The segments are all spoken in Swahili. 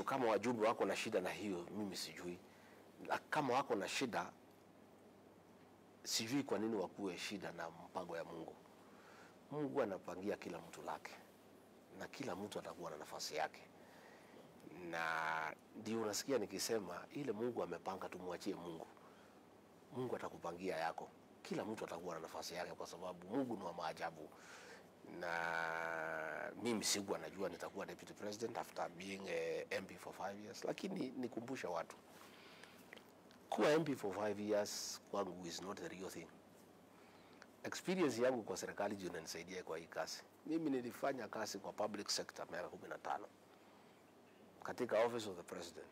kama wajumbe wako na shida na hiyo, mimi sijui. Na kama wako na shida, sijui kwa nini wakuwe shida na mpango ya Mungu. Mungu anapangia kila mtu lake, na kila mtu atakuwa na nafasi yake, na ndio unasikia nikisema ile Mungu amepanga, tumwachie Mungu. Mungu atakupangia yako. Kila mtu atakuwa na nafasi yake, kwa sababu Mungu ni wa maajabu. Na mimi sikuwa najua nitakuwa deputy president after being a MP for five years, lakini nikumbusha watu kuwa MP for five years kwangu is not the real thing. Experience yangu kwa serikali ndio inanisaidia kwa hii kazi. Mimi nilifanya kazi kwa public sector miaka kumi na tano katika office of the president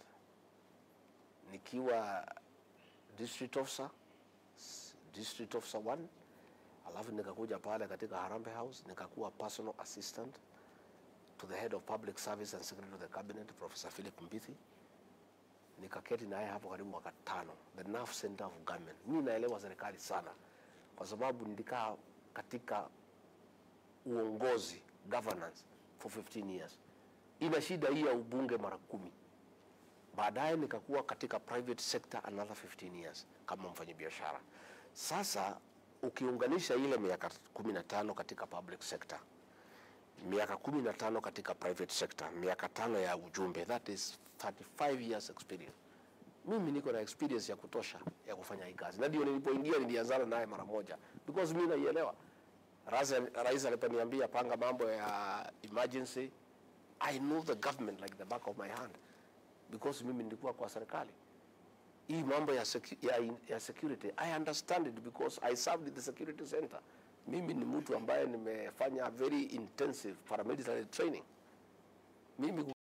nikiwa district officer s- district officer 1 alafu nikakuja pale katika Harambee House nikakuwa personal assistant to the head of public service and secretary of the cabinet Professor Philip Mbithi nikaketi naye hapo karibu mwaka tano, the nerve center of government. Mimi naelewa serikali sana kwa sababu nilikaa katika uongozi governance for 15 years. Ina shida hii ya ubunge mara kumi. Baadaye nikakuwa katika private sector another 15 years kama mfanyabiashara. Sasa ukiunganisha ile miaka 15 katika public sector, miaka 15 katika private sector, miaka tano ya ujumbe, that is 35 years experience. Mimi niko na experience ya kutosha ya kufanya hii kazi, na ndio nilipoingia nilianzana naye mara moja because mimi naielewa. Rais, rais aliponiambia panga mambo ya emergency, I know the government like the back of my hand because mimi nilikuwa kwa serikali hii mambo ya, secu ya, ya security I understand it because I served in the security center. Mimi ni mtu ambaye nimefanya very intensive paramilitary training. Mimi